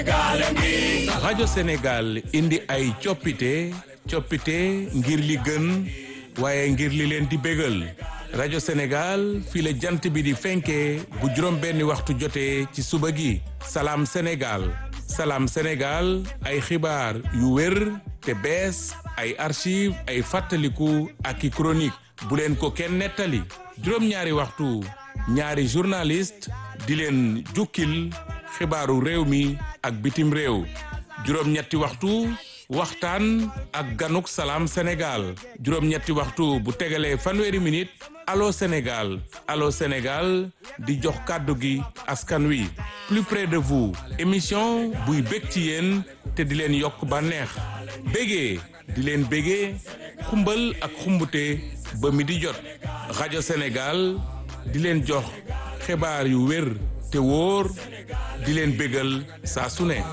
rajo Sénégal indi ay coppite coppite ngir li gën waaye ngir li leen di bégal rajo Sénégal fii la jant bi di fenkee bu juróom benni waxtu jotee ci suba gi salaam Sénégal salaam Sénégal ay xibaar yu wér te bees ay archive ay fàttaliku ak i chronique bu leen ko kenn nettali juróom-ñaari waxtu ñaari journaliste di leen jukkil xibaaru réew mi ak bitim réew juróom-ñetti waxtu waxtaan ak ganuk salaam Sénégal juróom-ñetti waxtu bu tegalee fanweeri minute allo Sénégal allo Sénégal di jox kàddu gi askan wi plus près de vous émission buy bég ci yéen te di leen yokk bànneex bégee di leen bégee xumbal ak xumbute ba mi di jot rajo Sénégal di leen jox xibaar yu wér te wóor di leen bégal saa su ne.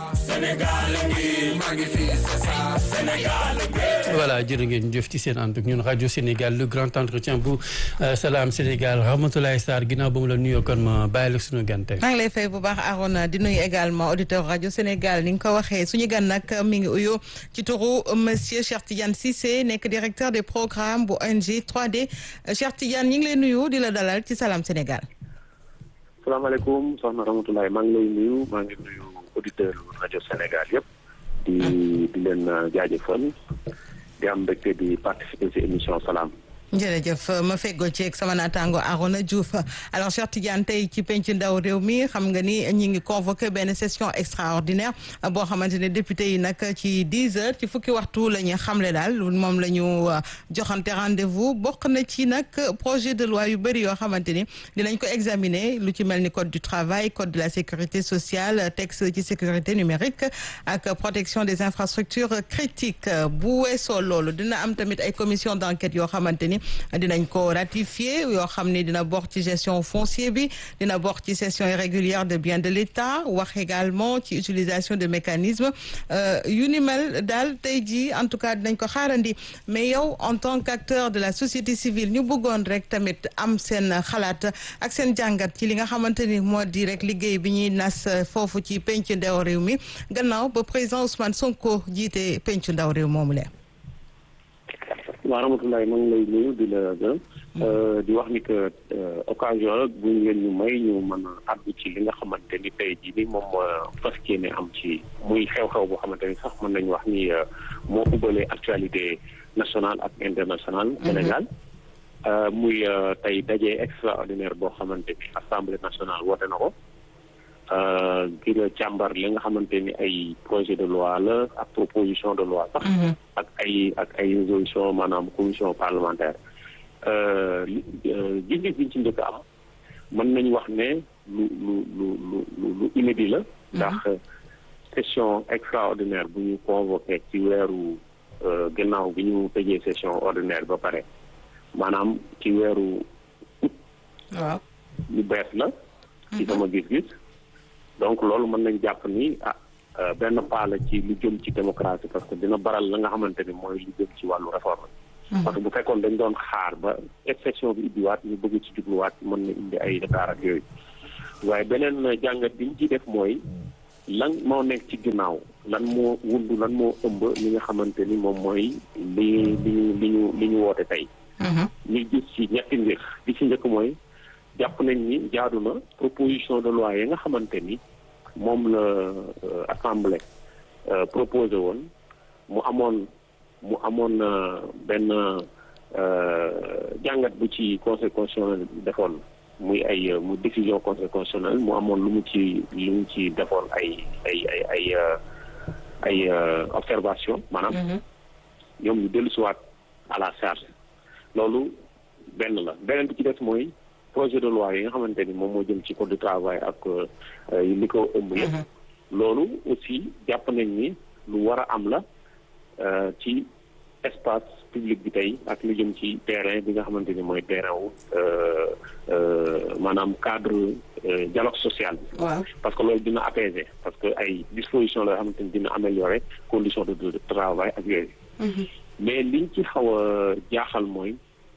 voilà jërë ngeen jëf ci seen ànd ak ñun rajo Sénégal le grand entretien bu Salam Sénégal Ramatoulaye Sarr ginnaaw ba mu la nuyoo kon ma bàyyi la suñu gan tey. maa ngi lay fay bu baax Arona di nuyu également auditeur rajo Sénégal ni nga ko waxee suñu gan nag mi ngi uyu ci turu monsieur Cheikh Tidiane Cissé nekk directeur des programmes bu ONG 3D Cheikh Tidiane ñu ngi lay nuyu di la dalal ci Salam Sénégal. salaamaaleykum soxna Ramatoulaye maa ngi lay nuyu maa ngi nuyu auditeur rajo Sénégal yëpp di di leen jaajëfal di am mbégte di participer ci émission salaam. jërëjëf ma feggoo ci ak sama naataango Arona Diouf alors Cheikh Tidiane tey ci penc ndaw réew mi xam nga ni ñi ngi convoqué benn session extraordinaire boo xamante ne député yi nag ci dix heures ci fukki waxtu la ñu xamle daal moom la ñu joxante rendez-vous bokk na ci nag projet de loi yu bëri yoo xamante ni dinañ ko examiner lu ci mel ni code du travail code de la sécurité sociale texte ci sécurité numérique ak protection des infrastructures critiques bu weesoo loolu dina am tamit ay commission d'enquête yoo xamante ni dinañ ko ratifier yoo xam ni dina bokk ci gestion foncier bi dina bokk ci cession irrégulière de biens de l'État wax également ci utilisation de mécanismes yu ni mel daal tey jii en tout cas dinañ ko xaarandi mais yow en tant qu'acteur de la société civile ñu bëggoon rek tamit am seen xalaat ak seen jàngat ci li nga xamante ni moo di rek liggéey bi ñuy nas foofu ci penc ndaw réew mi gannaaw ba président Ousmane Sonko jiite penc ndaw réew moomu leen waaw Ramatoulaye maa ngi lay nuyu di la gërëm di wax ni que occasion la bu ngeen ñu may ñu mën a àddu ci li nga xamante ni tey jii ni moom fas yéene am ci muy xew-xew boo xamante ni sax mën nañu wax ni moo ubbalee actualité nationale ak internationale Sénégal muy tey daje extraordinaire boo xamante ni assemblée nationale woote na ko ngir càmbar li nga xamante ni ay projet de loi la ak proposition de loi sax ak ay ak ay résolution maanaam commission parlementaire gis-gis biñ ci njëkk am mën nañu wax ne lu lu lu lu lu inédit la ndax session extraordinaire bu ñu convoqué ci weeru gannaaw bi ñu tëjee session ordinaire ba pare maanaam ci weeru août waaw lu bees la ci sama gis-gis donc loolu mën nañ jàpp ni ah benn pas la ci lu jëm ci démocratie parce que dina baral la nga xamante ni mooy lu jëm ci wàllu réforme parce que bu fekkoon dañ doon xaar ba exception bi ubbiwaat ñu bëgg ci jubluwaat mën na indi ay retard ak yooyu waaye beneen jàngat bi ñu ciy def mooy lan moo nekk ci ginnaaw lan moo wundu lan moo ëmb li nga xamante ni moom mooy li li ñu li ñu li ñu woote tey ñu gis ci ñetti mbir li ci njëkk mooy jàpp nañ ni jaadu na proposition de loi yi nga xamante ni moom la assemblée proposé woon mu amoon mu amoon benn jàngat bu ci conseil constitutionnel defoon muy ay mu décision conseil constitutionnel mu amoon lu mu ci lu mu ci defoon ay ay ay ay ay observation maanaam ñoom ñu dellusiwaat à la charge loolu benn la beneen bi ci des mooy projet de loi yi nga xamante ni moom moo jëm ci code du travail ak li ko ëmb yëpp loolu aussi jàpp nañ ni lu war a am la ci espace public bi tey ak lu jëm ci terrain bi nga xamante ni mooy terrain wu maanaam cadre dialogue social bi waaw parce que loolu dina apaiser parce que ay dispositions la yoo xamante ni dina améliorer conditions de travail ak yooyu mais liñ ci xaw a jaaxal mooy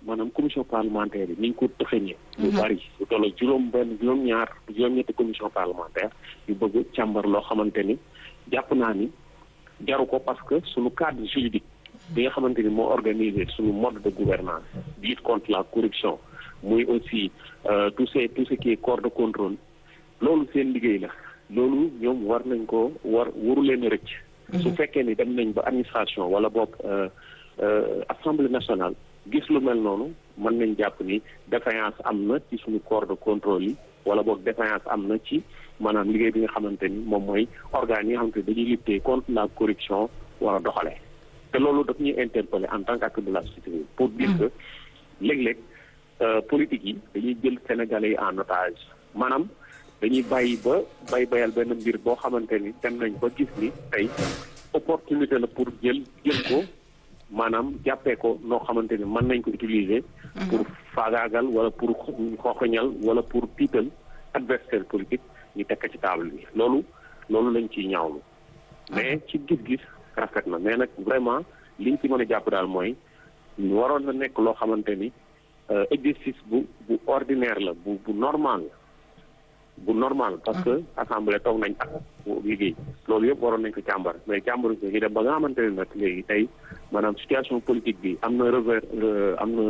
maanaam commission parlementaire yi ni ñu ko tëxëñee lu bari lu toll juróom benn juróom ñaar juróom ñetti commission parlementaire yu bëgg càmbar loo xamante ni jàpp naa ni jaru ko parce que suñu cadre juridique bi nga xamante ni moo organisé suñu mode de gouvernance lutte contre la corruption muy aussi tout ce tout ce qui est corps de contrôle loolu seen liggéey la loolu ñoom war nañ ko war waru leen rëcc su fekkee ni dem nañ ba administration wala boog assemblée nationale gis lu mel noonu mën nañ jàpp ni défaillance am na ci suñu corps de contrôle yi wala boog défaillance am na ci maanaam liggéey bi nga xamante ni moom mooy organes yi nga xamante ni dañuy lutter contre la corruption war a doxalee te loolu daf ñuy interpeller en tant qu'acteur de la société civile pour dire que léeg-léeg politique yi dañuy jël sénégalais yi en otage maanaam dañuy bàyyi ba bay bayal benn mbir boo xamante ni dem nañ ba gis ni tey opportunité la pour jël jël ko maanaam jàppee ko noo xamante ni mën nañ ko utiliser. pour faagaagal wala pour xooxañal wala pour tiital adversaire politique ñu teg ko ci table bi loolu loolu lañ ciy ñaawlu. mais ci gis-gis rafet na mais nag vraiment liñ ci mën a jàpp daal mooy waroon na nekk loo xamante ni exercice bu bu ordinaire la bu bu normal la. bu normal parce que assemblée toog nañ ak liggéey loolu yëpp waroon nañ ko càmbar mais càmbar ko ñu dem ba nga xamante ne nag léegi tey maanaam situation politique bi am na revers am na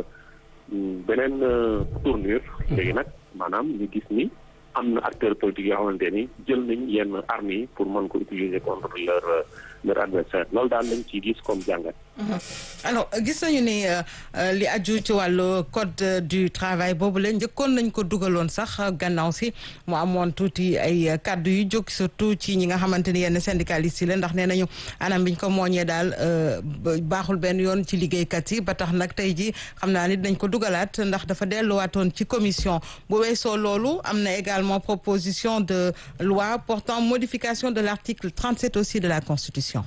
beneen tournure léegi nag maanaam ñu gis ni am na acteur politique yoo xamante ni jël nañ yenn armes yi pour mën ko utiliser contre leur leur adversaire loolu daal lañ ciy gis comme jàngat. alors gis nañu ni li aju ci wàllu code du travail boobu la njëkkoon nañ ko dugaloon sax gannaaw si mu amoon tuuti ay kàddu yu jóg surtout ci ñi nga xamante ni yenn syndicalistes yi la ndax nee nañu anam biñ ko mooñee daal baaxul benn yoon ci liggéeykat yi ba tax nag tey ji xam naa ni dañ ko dugalaat ndax dafa delluwaatoon ci commission bu weesoo loolu am na également proposition de loi portant modification de l'article 37 aussi de la constitution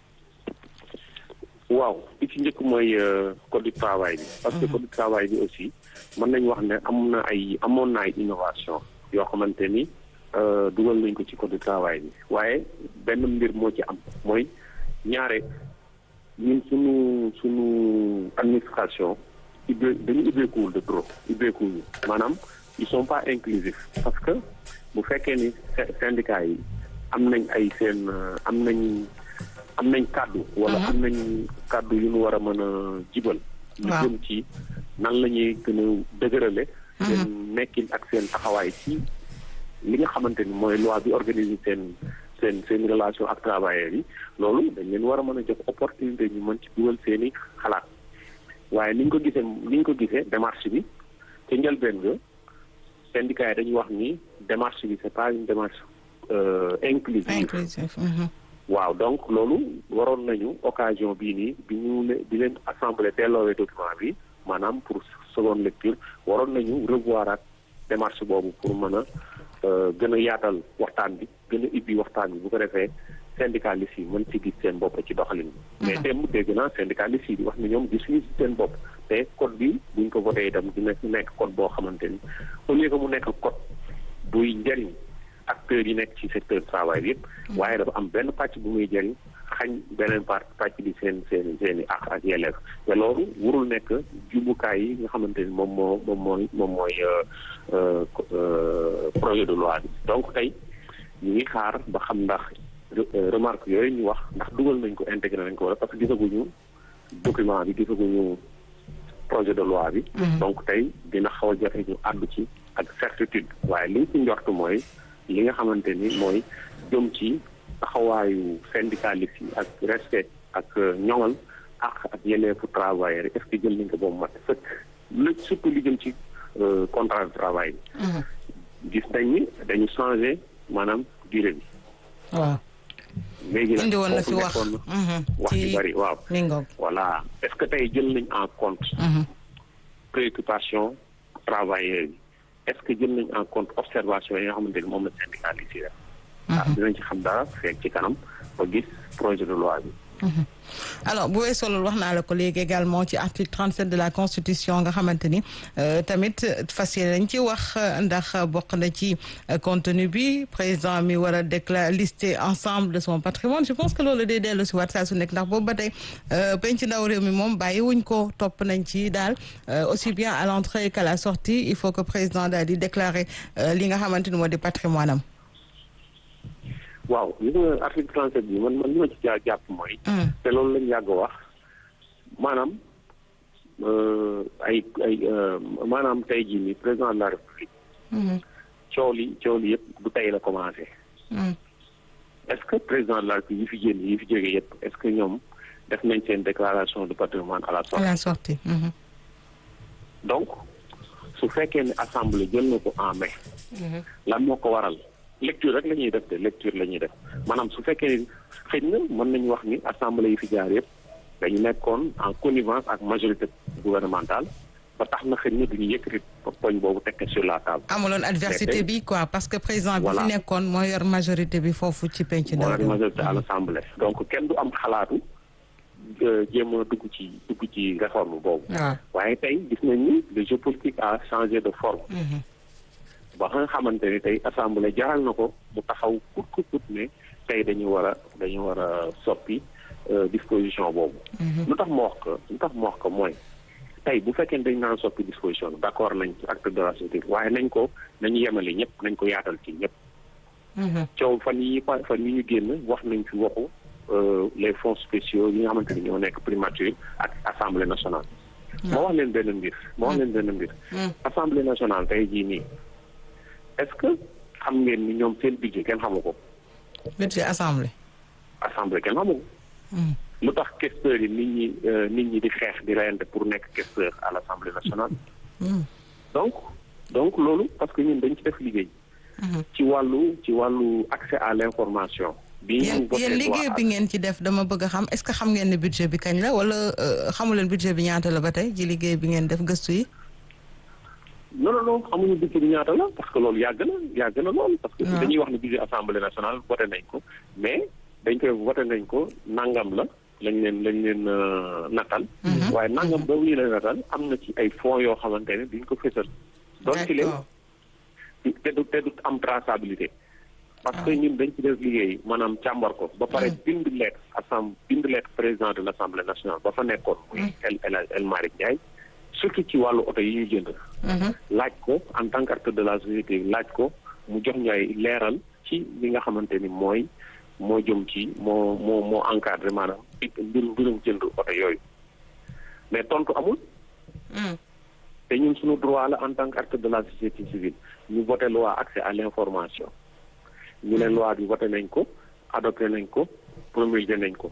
waaw li ci njëkk mooy code du travail bi parce que code du travail bi aussi mën nañu wax ne am na ay amoon na ay innovation yoo xamante ni dugal nañ ko ci code du travail bi waaye benn mbir moo ci am mooy ñaare ñun suñu suñu administration ubbee dañu ubbeekuwul de trop ubbeekuwul maanaam ils sont pas inclusifs parce que bu fekkee ni syndicats yi am nañ ay seen am nañ am nañ kàddu wala am nañ kàddu yu ñu war a mën a jibal lu jëm ci nan la ñuy gën a dëgërale seen nekkin ak seen taxawaay ci li nga xamante ni mooy loi bi organiser seen seen seen relation ak travailleurs yi loolu dañ leen war a mën a jox opportunité ñu mën ci dugal seen i xalaat waaye ni ñu ko gisee ni ñu ko gisee démarche bi te njëlbeen ga syndicat yi dañuy wax ni démarche bi c'est pas une démarche inclusive waaw donc loolu waroon nañu occasion bii nii bi ñu le bi leen assemblée delloowee document bi maanaam pour seconde lecture waroon nañu revoir ak démarche boobu pour mën a gën a yaatal waxtaan bi gën a ibbi waxtaan bi bu ko defee syndicalistes yi mën ci gis seen bopp ci doxalin bi mais démb dégg naa syndicalistes yi di wax ne ñoom gisuñu ci seen bopp te code bi buñ ko voté itam dina nekk code boo xamante ni au lieu que mu nekk code buy njëriñ acteurs yi nekk ci secteur travail bi yëpp waaye dafa am benn pàcc bu muy jëriñ xañ beneen part pàcc bi seen seen seen i ak ak yelleef te loolu warul nekk jumbukaay yi nga xamante ni moom moo moom mooy moom mooy projet de loi bi donc tey ñu ngi xaar ba xam ndax remarque yooyu ñu wax ndax dugal nañ ko intégré nañ ko wala parce que gisaguñu document bi gisaguñu projet de loi bi donc tey dina xaw a jafe ñu àddu ci ak certitude waaye liñ ci njort mooy li nga xamante ni mooy jëm ci taxawaayu syndicaliste yi ak respect ak ñoŋal ak ak yelleefu travailleur yi est-ce que jël nañ ko boobu mat sëkk lu surtout li jëm ci contrat de travail bi gis nañ ni dañu changé maanaam durée bi waaw léegi nag indi woon na fi foofu wax nekkoon wax ci bari waaw mi ngoog voilà est-ce que tey jël nañ en compte préoccupation travailleurs yi est-ce que jël nañ en compte observation yi nga xamante ni moom la syndicaliste yi def waaw dinañ ci xam dara fekk ci kanam ba gis projet de loi bi alors bu weesoo loolu wax naa la ko léegi également ci article 37 de la constitution nga xamante ni tamit fas yéene nañ ci wax ndax bokk na ci contenu bi président mi war a déclarer lister ensemble de son patrimoine je pense que loolu day dellu si waat saa su nekk ndax boobu ba tey penc ndaw réew mi moom bàyyi wuñ ko topp nañ ci daal aussi bien à l'entrée qu'à la sortie il faut que président daal di déclarer li nga xamante ni moo di patrimoine am waaw li nga article 37 bi man man li ma ci jaa jàpp mooy. te loolu lañ yàgg wax maanaam ay ay maanaam tey jii nii président de la république. coow li coow li yëpp du tey la commencé. est-ce que président de la république yi fi génn yi fi jógee yëpp est-ce que ñoom def nañ seen déclaration de patrimoine à la sortie. à la sortie. donc su fekkee ne assemblée jël na ko en mai. lan moo ko waral. lecture rek la ñuy def de lecture la ñuy def maanaam su fekkee xëy na mën nañu wax ni assemblée yi fi jaar yëpp dañu nekkoon en connivence ak majorité gouvernementale ba tax na xëy na duñu yëkkati poñ boobu tekk sur la table. amuloon adversité bi quoi parce que président bi fi nekkoon moo yor majorité bi foofu ci penc ndaw moo yor majorité à l'assemblée donc kenn du am xalaatu jéem a dugg ci dugg ci réforme boobu. waaye tey gis nañ ni le jeu politique a changé de forme. ba nga xamante ni tey assemblée jaral na ko mu taxaw kut kut kut ne tey dañu war a dañu war a soppi disposition boobu. lu tax ma wax ko lu tax ma wax ko mooy tey bu fekkee dañ naan soppi disposition bi d'accord nañ ci acte de la société waaye nañ ko nañu yemale ñëpp nañ ko yaatal ci ñëpp. coow fan yi fan yi ñu génn wax nañ fi waxu les fonds spéciaux yi nga xamante ni ñoo nekk primature ak assemblée nationale. ma wax leen benn mbir ma wax leen benn mbir. assemblée nationale tey jii nii. est-ce que xam ngeen ni ñoom seen budget kenn xamu ko. budget assemblée. assemblée kenn xamu ko. lu tax questeurs yi nit ñi nit ñi di xeex di reyante pour nekk questeur à l'assemblée nationale. donc donc loolu parce que ñun dañ ci def liggéey. ci wàllu ci wàllu accès à l'information. bi ñu yéen liggéey bi ngeen ci def dama bëgg a xam est-ce que xam ngeen ne budget bi kañ la wala xamu leen budget bi ñaata la ba tey ci liggéey bi ngeen def gëstu yi. non non non xamuñu budget bi ñaata la parce que loolu yàgg na yàgg na lool. parce que dañuy wax ne budget assemblée nationale voté nañ ko mais dañ koy voté nañ ko nangam la lañ leen lañ leen natal. waaye nangam boobu ñu leen natal am na ci ay fonds yoo xamante ne duñ ko fësal. doon ci leen te du te du am traçabilité. parce que ñun dañ ci def liggéey maanaam càmbar ko. ba pare bind lettre assemblée bind lettre président de l'assemblée nationale ba fa nekkoon. muy El El El Malick Ndiaye. surtout ci wàllu oto yi ñu jënd. laaj ko en tant qu'acteur de la société laaj ko mu jox ñu ay leeral ci li nga xamante ni mooy moo jëm ci moo moo moo encadré maanaam mbirum mbirum jënd oto yooyu mais tontu amul. te ñun suñu droit la en tant qu'acteur de la société civile ñu voté loi accès à l'information ñu ne loi bi voté nañ ko adopté nañ ko promulgué nañ ko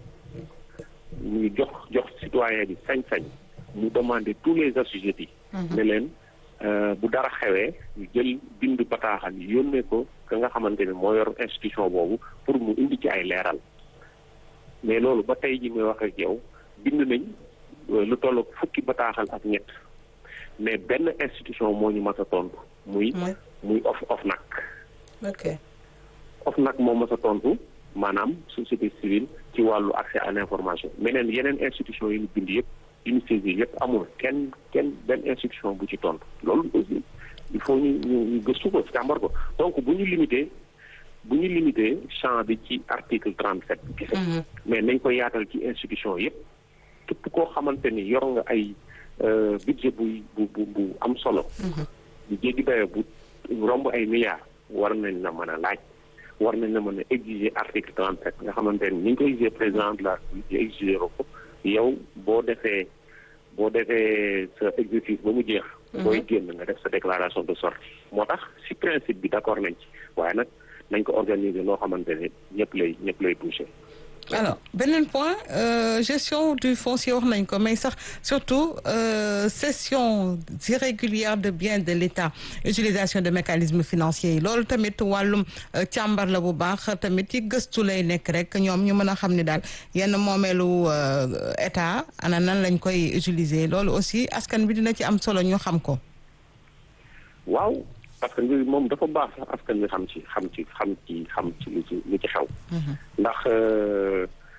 ñu jox jox citoyen bi sañ-sañ. mu demander tous les assujettis ne leen bu dara xewee ñu jël bind bataaxal yi yónnee ko ka nga xamante ne moo yor institution boobu pour mu indi ci ay leeral mais loolu ba tey ji may wax ak yow bind nañ lu toll fukki bataaxal ak ñett mais benn institution moo ñu mas a tontu muy muy of of nag ok of nag moo mas a tontu maanaam société civile ci wàllu accès à l'information meneen yeneen institution yi ñu bind yëpp unité bi yëpp amul kenn kenn benn institution bu ci tontu loolu aussi il faut ñu ñu ñu gëstu ko càmbar ko donc bu ñu limité bu ñu limité champ bi ci article trente sept bi kese mais nañ ko yaatal ci institution yëpp képp koo xamante ni yor nga ay budget bu bu bu bu am solo bu jéggi dayo bu romb ay milliards war nañ la mën a laaj war nañ la mën a exiger article trente sept nga xamante ni ni ñu ko exiger président de la République exiger ko yow boo defee boo defee sa exercice ba mu jeex. booy génn nga def sa déclaration de sortie moo tax ci principe bi d'accord nañ ci waaye nag nañ ko organiser loo xamante ne ñëpp lay ñëpp lay toucher. alors beneen point euh, gestion du foncier wax nañ ko mais sax surtout euh, cession irrégulière de biens de l'État utilisation de mécanismes financiers yi loolu tamit wàllum càmbar la bu baax tamit ci gëstu lay nekk rek ñoom ñu mën a xam ne daal yenn moomeelu État ana nan lañ koy utiliser loolu aussi askan bi dina ci am solo ñu xam ko. waaw parce que mbir moom dafa baax sax askan bi xam ci xam ci xam ci xam ci lu ci lu ci xew. ndax bu ñu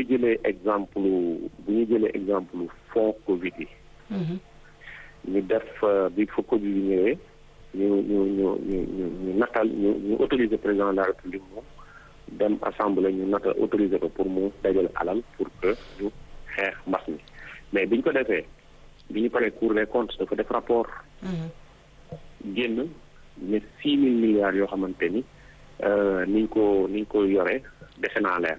jëlee exemple bu ñu jëlee exemple fonds Covid yi. ñu def bi fa Covid yi ñëwee ñu ñu ñu ñu ñu ñu natal ñu ñu autoriser président de la république mu dem assemblée ñu natal autoriser ko pour mu dajale alal pour que ñu xeex mbas mi mais bi ñu ko defee bi ñu paree Cour des comptes dafa def rapport. génn ne six mille milliards yoo xamante ni niñ ko niñ ko yoree defe naa leer.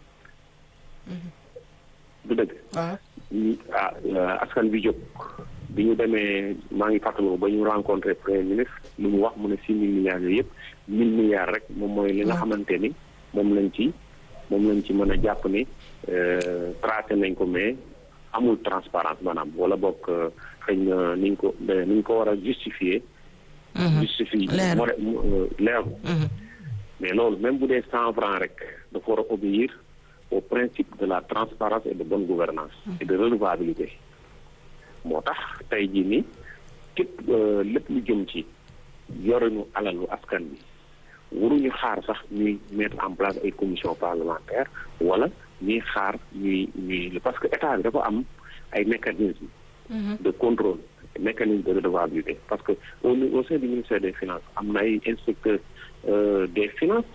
du dëgg. ah askan bi jóg bi ñu demee maa ngi fàttaliku ba ñu rencontré premier ministre lu mu wax mu ne six mille milliards yooyu yëpp mille milliards rek moom mooy li nga xamante ni moom lañ ci moom lañ ci mën a jàpp ni tracé nañ ko mais amul transparence maanaam wala boog xëy na niñ ko niñ ko war a justifier. justifier leeru mais loolu même bu dee cent francs rek dafa war a obéir au principe de la transparence et de bonne gouvernance et de redevabilité moo tax tey jii ni képp lépp lu jëm ci yorinu alalu askan bi waruñu xaar sax ñuy mettre en place ay commission parlementaire wala ñuy xaar ñuy ñuy parce que état bi dafa am ay mécanismes de contrôle mécanisme de redevabilité parce que au au sein du ministère des finances am na ay inspecteurs des finances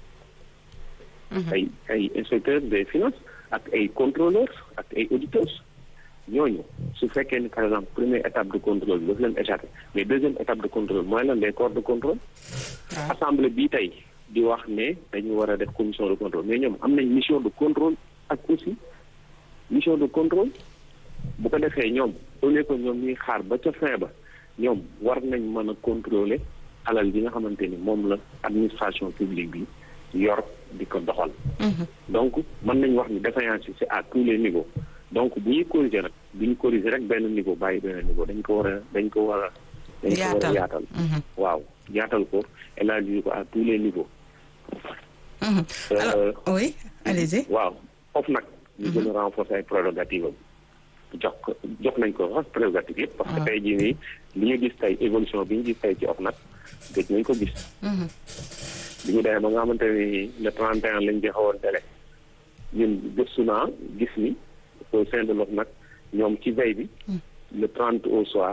ay ay inspecteurs des finances ak ay contrôleurs ak ay auditeurs ñooñu su fekkee ni par exemple première étape de contrôle bi daf leen échappé mais deuxième étape de contrôle mooy lan les corps de contrôle assemblée bii tey di wax ne dañu war a def commission de contrôle mais ñoom am nañ mission de contrôle ak aussi mission de contrôle bu ko defee ñoom au lieu que ñoom ñuy xaar ba ca fin ba ñoom war nañ mën a contrôler alal bi nga xamante ni moom la administration publique bi yor di ko doxal donc mën nañ wax ni défaillance yi c'est à tous les niveaux donc bu ñuy corriger nag bu ñu corriger rek benn niveau bàyyi benn niveau dañ ko war a dañ ko war a dañ ko war a yaatal waaw yaatal ko élargir ko à tous les niveaux alors oui allez-y waaw foofu nag ñu gën a renforcer ay prérogatives am jox ko jox nañ ko sax prérogative yëpp parce que tey jii nii li ñu gis tey évolution bi ñu gis tey ci OFNAC gëj nañ ko gis bi ñu demee ba nga xamante ni le 31 lañ joxewoon délai ñun gëstu naa gis ni au sein de l'OFNAC ñoom ci veille bi le 30 au soir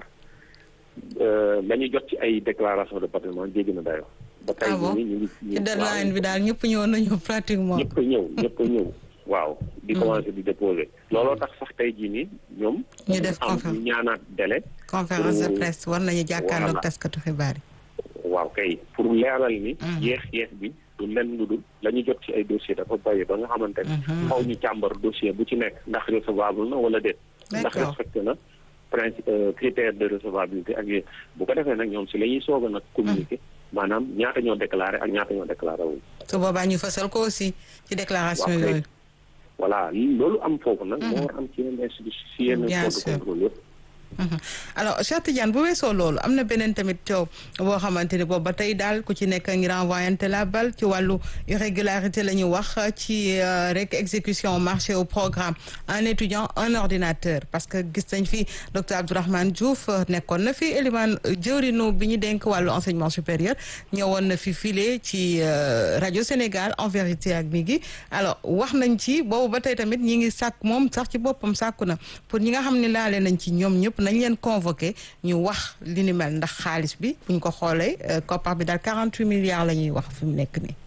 la ñu jot ci ay déclaration de patrimoine jéggi na dayoo ba tey jii nii ñu ngi ci deadline bi daal ñëpp ñëw nañu pratiquement ñëpp ñëw ñëpp ñëw waaw di commencé di déposer looloo tax sax tey jii nii ñoom ñu def am ñu ñaanaat délai conférence de presse war nañu jàkkaarloog taskatu xibaar yi waaw kay pour leeral ni yeex yeex bi du lenn lu dul la ñu jot ci ay dossier dafa bàyyi ba nga xamante ne xaw ñu càmbar dossier bu ci nekk ndax recevable na wala déet ndax respecté na principe critère de recevabilité ak yooyu bu ko defee nag ñoom si la ñuy soog a nag communiquer maanaam ñaata ñoo déclaré ak ñaata ñoo déclaré wul su boobaa ñu fësal ko aussi ci déclaration yooyu voilà loolu am foofu nag moo war am ci yenn institution si yenn corps de contrôle yëpp alors Cheikh Tidiane bu weesoo loolu am na beneen tamit coow boo xamante ni boobu ba tey daal ku ci nekk ngi renvoyante la balle ci wàllu irrégularité la ñu wax ci rek exécution marché au programme un étudiant un ordinateur parce que gis nañ fi docteur Abdourahmane Diouf nekkoon na fi Elimane jëwrinu bi ñu denk wàllu enseignement supérieur ñëwoon na fi file ci rajo Sénégal en vérité ak mi gi alors wax nañ ci boobu ba tey tamit ñi ngi sàkk moom sax ci boppam sàkku na pour ñi nga xam ne laale nañ ci ñoom ñëpp nañ leen convoqué ñu wax li ni mel ndax xaalis bi buñ ko xoolee koppar bi daal quarante huit milliards la ñuy wax fi mu nekk nii.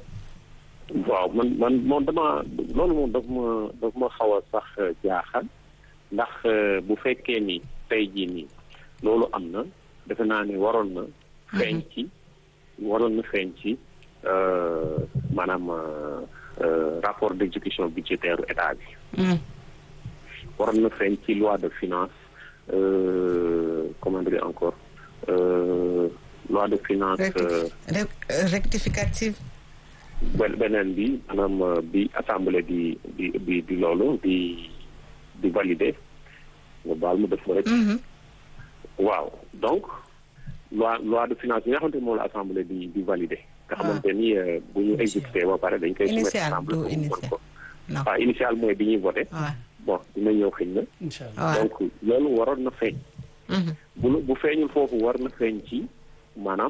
waaw man man moom dama loolu moom daf ma daf ma xaw a sax jaaxal ndax bu fekkee ni tey jii nii loolu am na defe naa ne waroon na. feeñ ci waroon na feeñ ci maanaam rapport d'exécution budgétaire état bi. waroon na feeñ ci loi de finance. Euh, comment dire encore euh, loi de finance. rectificative. beneen bi maanaam bi assemblée di di di di loolu di di valider nga baal mu def rek. waaw donc loi loi de finance bi nga xamante ni moom la assemblée di di valider. nga xamante ni bu ñu exécuté ba pare dañ koy. soumettre assemblée pour mu mën ko. waaw initial mooy bi ñuy voté. bon dina ñëw xëy na. donc loolu waroon na feeñ. bu bu feeñul foofu war na feeñ ci maanaam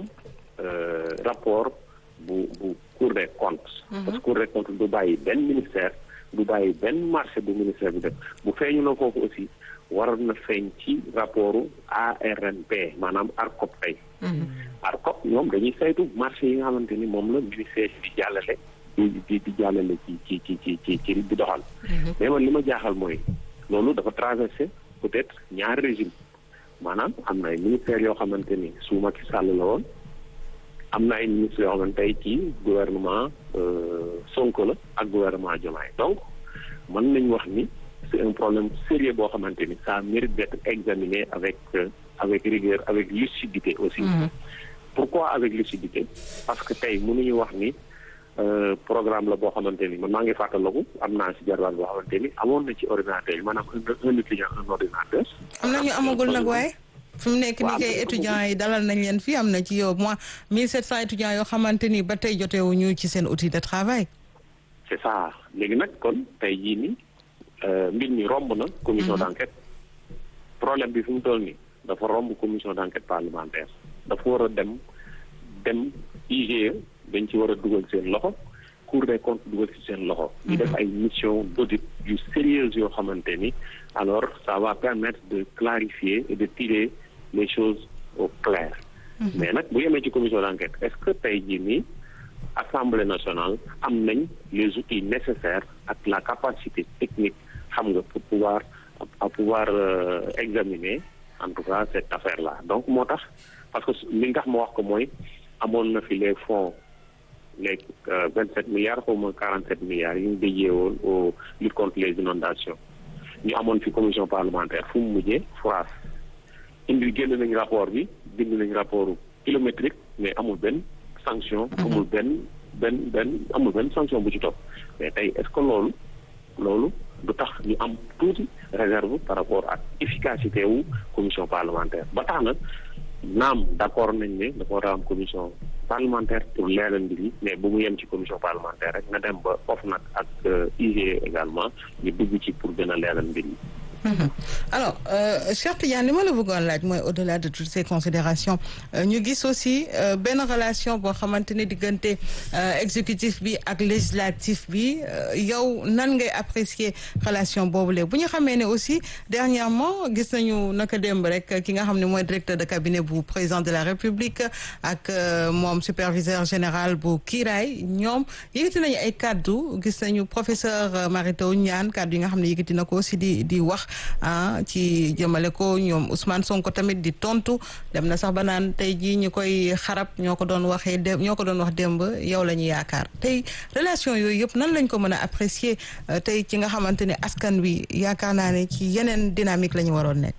rapport bu bu cour des comptes. parce que cour des comptes du bàyyi benn ministère du bàyyi benn marché bu ministère bi def bu feeñu na foofu aussi war na feeñ ci rapportu ARNP maanaam ARCOP tey ARCOP ñoom dañuy saytu marché yi nga xamante ni moom la ministère di jàllale di di di jàllale ci ci ci ci ci ci di doxal mais man li ma jaaxal mooy loolu dafa traversé peut-être ñaari régime maanaam am na ay ministères yoo xamante ni su Macky Sall la woon am na ay ministres yoo xamante tey ci gouvernement Sonko la ak gouvernement Diomaye donc mën nañ wax ni c'est un problème sérieux boo xamante ni ça mérite d'être examiné avec avec rigueur avec lucidité aussi pourquoi avec lucidité parce que tey mënuñu wax ni programme la boo xamante ni man maa ngi fàttaliku am naa si jarbaat boo xamante ni amoon na ci ordinateur yi maanaam un étudiant un ordinateur. am na ñu amagul nag waaye. fi mu nekk ni kay étudiants yi dalal nañ leen fii am na ci yow moins 1700 étudiants yoo xamante ni ba tey jotewuñu ci seen outil de travail. c'est ça léegi nag kon tey jii nii mbir mi romb na. commission d'enquête. problème bi fi mu toll nii dafa romb commission d'enquête parlementaire dafa war a dem dem IGE. dañ ci war a dugal seen loxo Cour des comptes dugal ci seen loxo. ñu def ay mission d'audit yu sérieuses yoo xamante ni alors ça va permettre de clarifier et de tirer les choses au clair. mais nag bu yemee ci commission d'enquête est-ce que tey jii nii Assemblée nationale am nañ les outils nécessaires ak la capacité technique xam nga pour pouvoir à pouvoir examiner en tout cas cette affaire-là donc moo tax parce que li nga tax ma wax ko mooy amoon na fi les fonds. les vingt sept milliards xaw ma quarante sept milliards yi ñu déjee woon au lutte contre les inondations ñu amoon fi commission parlementaire fu mu mujjee France indi génn nañ rapport bi bind nañ rapport kilométrique mais amul benn sanction amul benn benn benn amul benn sanction bu ci topp mais tey est-ce que loolu loolu du tax ñu am tuuti réserve par rapport ak efficacité wu commission parlementaire ba tax na naam d'accord nañ ne dafa war a am commission parlementaire pour leeral mbir yi mais bu mu yem ci commission parlementaire rek na dem ba foofu nag ak IGE également ñu dugg ci pour gën a leeral mbir yi. alors Cheikh Tidiane li ma la bëggoon laaj mooy au-delà de toutes ces considérations ñu gis aussi benn relation boo xamante ne diggante exécutif bi ak législatif bi yow nan ngay apprécier relation boobule bu ñu xamee ne aussi dernièrement gis nañu naka démb rek ki nga xam ne mooy directeur de cabinet bu président de la République ak moom superviseur général bu kiiraay ñoom yëkkati nañu ay kaddu gis nañu professeur Mary Teuw Niane kaddu yi nga xam ne yëkkati na ko aussi di di wax ah ci jëmale ko ñoom Ousmane Sonko tamit di tontu dem na sax ba naan tey jii ñu koy xarab ñoo ko doon waxee dé ñoo ko doon wax démb yow la ñu yaakaar tey relation yooyu yëpp nan lañ ko mën a apprécier tey ci nga xamante ne askan wi yaakaar naa ne ci yeneen dynamique la ñu waroon nekk.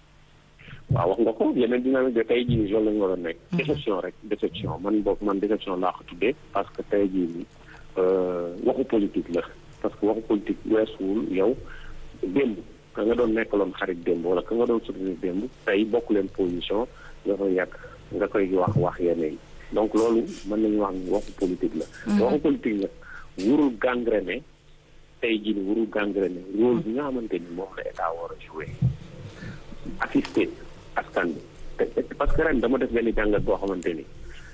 waaw wax nga ko yeneen dynamique de tey jii loolu la ñu waroon nekk. déception rek déception man boog man déception laa ko tuddee parce que tey jii nii waxu politique la parce que waxu politique weesuwul yow démb. ka nga doon nekkaloon xarit démb wala ka nga doon soutenir démb tey bokk leen position nga koy yàq nga koy wax wax yeneen yi donc loolu mën nañu wax ni waxu politique la waxu politique la wurul gangrené tey jii ni wurul gangrené rôle bi nga xamante ni moom la état war a jouer assister askan bi parce que ren dama def benn jàngat boo xamante ni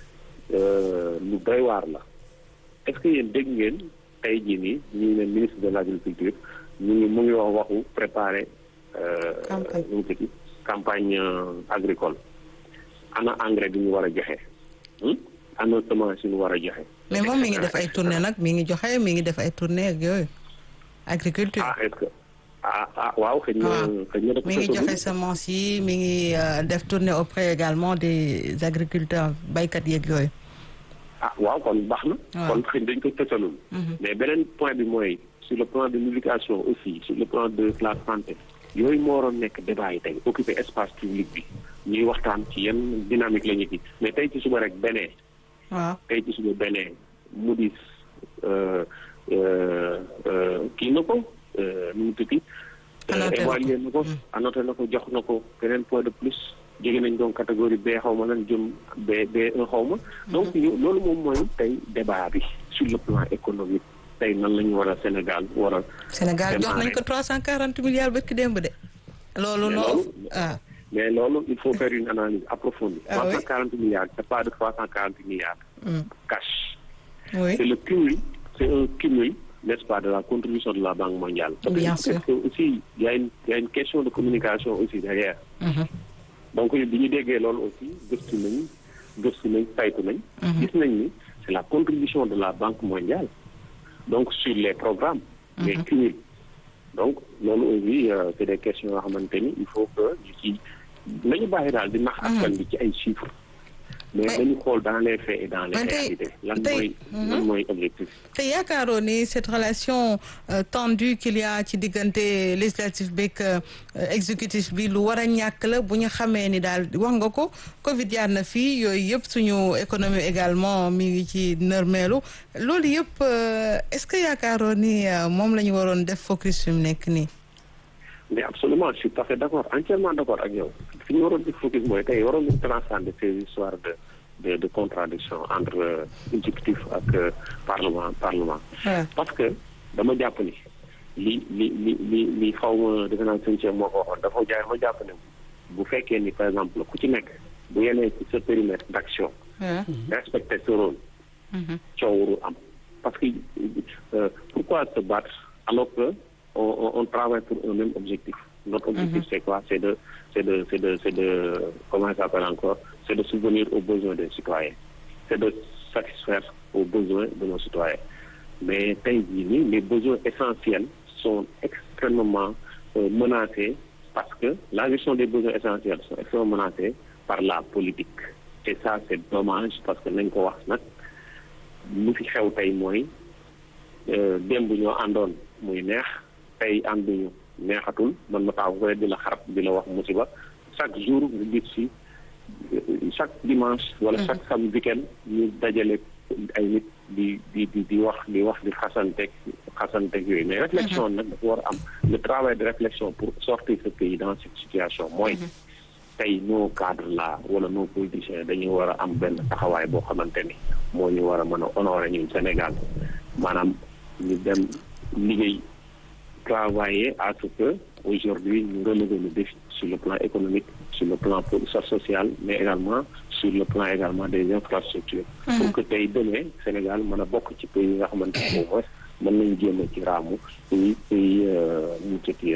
lu doy waar la est-ce que yéen dégg ngeen tey jii nii ñu ne ministre de l'agriculture ñu ngi mu ngi wax waxu préparer nu mu tëddi campagne agricole ana engrais bi ñu war a joxe ana semence yi ñu war a joxe mais moom mi ngi def ay tournée nag mi ngi joxe mi ngi def ay tournée ak yooyu agriculture ah est-ce que ah ah waaw xëy na xëy na mi ngi joxe semence yi mi ngi def tournée auprès également des agriculteurs baykat yeeg yooyu ah waaw kon baax na kon xëy dañ ko tësalul mais beneen point bi mooy sur le plan de l'éducation aussi sur le plan de la santé yooyu moo waroon nekk débat yi tey occuper espace public bi ñuy waxtaan ci yenn dynamique la ñu ci mais tey ci suba rek benee waaw tey ci suba benee Moody's kii na ko nu mu tudd évalué na ko annoté na ko jox na ko beneen point de plus jóge nañ donc catégorie B xaw ma lan jëm B B1 xaw ma donc ñu loolu moom mooy tey débat bi sur le plan économique tey nan la ñu war a Sénégal war a. Sénégal jox nañ ko trois cent quarante milliards bëkk démb de. loolu noonu ah. mais loolu il faut faire une analyse approfondie. trois cent quarante milliards c'est pas de trois cent quarante milliards. cash. oui c'est le cumul c'est un cumul n'est-ce pas de la contribution de la Banque mondiale. Bien parce sûr. que aussi il y a une il y a une question de communication aussi derrière. donc bi ñu déggee loolu aussi gëstu nañ gëstu nañ saytu nañ. gis nañ ni c'est la contribution de la Banque mondiale donc sur les programmes. les cumuls donc loolu aussi euh, c'est des questions yoo xamante ni il faut que ñu ci nañu bàyyi daal di nax askan bi ci ay chiffres. mais Mais- dañu xool dans les faits et dans les Mais tey- réalités lan tey- mooy lan mooy objectif. te yaakaaroo ni cette relation euh, tendue qu'il y a ci diggante législatif beeg euh, exécutif bi lu war a ñàkk la bu ñu xamee ni daal wax nga ko Covid jaar na fii yooyu yëpp suñu économie également mi ngi ci nërmeelu loolu yëpp euh, est-ce que yaakaaroo ni euh, moom la ñu waroon def focus fi mu nekk nii. mais absolument je suis tout à fait d'accord entièrement d'accord ak yow fi ñu waroon di focus mooy tey waroon nañu transcender ces histoires de de de contradiction entre euh, exécutif ak euh, parlement parlement Ouais. parce que dama jàpp ni li li li li li xaw ma defe naa sëñ Cheikh moo ko waxoon dafa jaay ma jàpp ni bu fekkee ni par exemple ku ci nekk bu yenee ci sa périmètre d'action Ouais. respecter ce rôle coow warul am parce que euh, pourquoi se battre alors que on, on, on travaille pour un même objectif notre objectif c'est quoi c'est de c'est de c'est de c'est de comment ça s'appelle encore c'est de subvenir aux besoins des citoyens c'est de satisfaire aux besoins de nos citoyens mais tey jii nii les besoins essentiels sont extrêmement euh, menacés parce que la gestion des besoins essentiels sont extrêmement menacés par la politique et ça c'est dommage parce que nañ ko wax nag lu fi xew tey mooy euh, démb ñoo àndoon muy neex tey ànduñu neexatul man ma taxaw ko di la xarab di la wax musiba chaque jour nga gis ci euh, chaque dimanche wala chaque samedi week-end ñu dajale ay nit di di di di wax di wax di xasanteeg xasanteeg yooyu mais réflexion nag dafa war a am le travail de réflexion pour sortir ce pays dans cette situation mooy tey nos cadres là wala nos politiciens dañuy war a am benn taxawaay boo xamante ni moo ñu war a mën a honorer ñun Sénégal maanaam ñu dem liggéey travailler à ce que aujourd'hui ñu relever le défi sur le plan économique sur le plan po- social mais également sur le plan également des infrastructures pour que tey demee Sénégal mën a bokk ci pays yi nga xamante ne au moins mën nañu génn ci raamu pays pays mu tëdd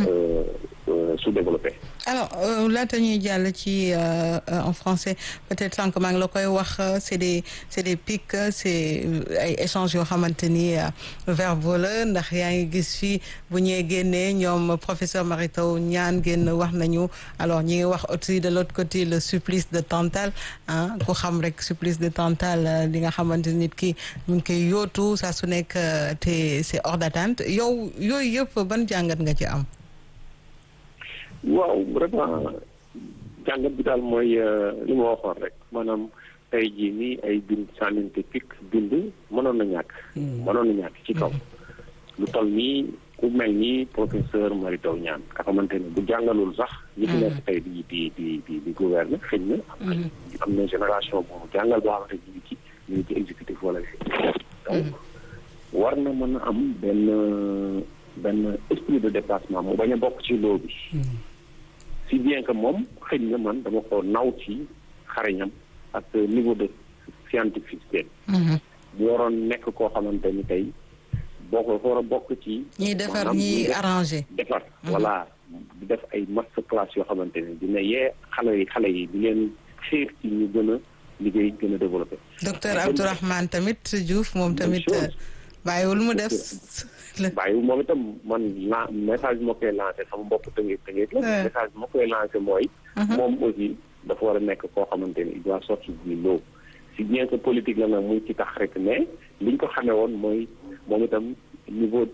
sous-développé alors euh, laata ñuy jàll ci euh, euh, en français peut-être sànq maa ngi la koy wax euh, c'est des c'est des pics euh, c'est euh, ay échanges yoo xamante ni euh, verbaux la ndax yaa ngi gis fii bu ñee génnee ñoom professeur Mary Teuw Niane génn wax nañu alors ñi ngi wax aussi de l'autre côté le supplice de Tantale ah ku xam rek supplice de Tantale euh, li nga xamante ni nit ki ñu ngi koy yóotu saa su nekk euh, te c'est hors d'atteinte yow yooyu yëpp ban jàngat nga ci am. waaw vraiment jàngat bi daal mooy euh, li ma waxoon rek maanaam tey jii nii ay bind sànninte pik bind mënoon na ñàkk mënoon na ñàkk ci kaw lu toll nii ku mel ni professeur Mary Teuw Niane nga xamante ne bu jàngalul sax ñi fi nekk tey di di di di di gouverner xëy na am na am na génération bu jàngal boo xamante ñu ngi ci ñu ngi ci exécutif wala fi donc war na mën a am benn benn esprit de dépassement mu bañ a bokk ci loo bi si bien que moom xëy na man dama ko naw ci xarañam ak niveau de scientificité bu waroon nekk koo xamante ni tey boo ko war a bokk ci ñiy defar maanaam ñiy ñiy def- arrangé. defar voilà di def ay master class yoo xamante ni dina yee xale yi xale yi di leen xiir ci ñu gën a liggéey gën a développé docteur Mais Abdourahmane tamit Diouf moom Même tamit chose. euh, bàyyiwul mu def. bàyyi moom itam man la message bi ma koy lancé sama bopp tëngeet tëngeet la Ouais. message bi ma koy lancé mooy moom aussi dafa war a nekk koo xamante ni il doit sortir du lot si bien que politique la nag muy ci tax rek mais liñ ko xamee woon mooy moom itam niveau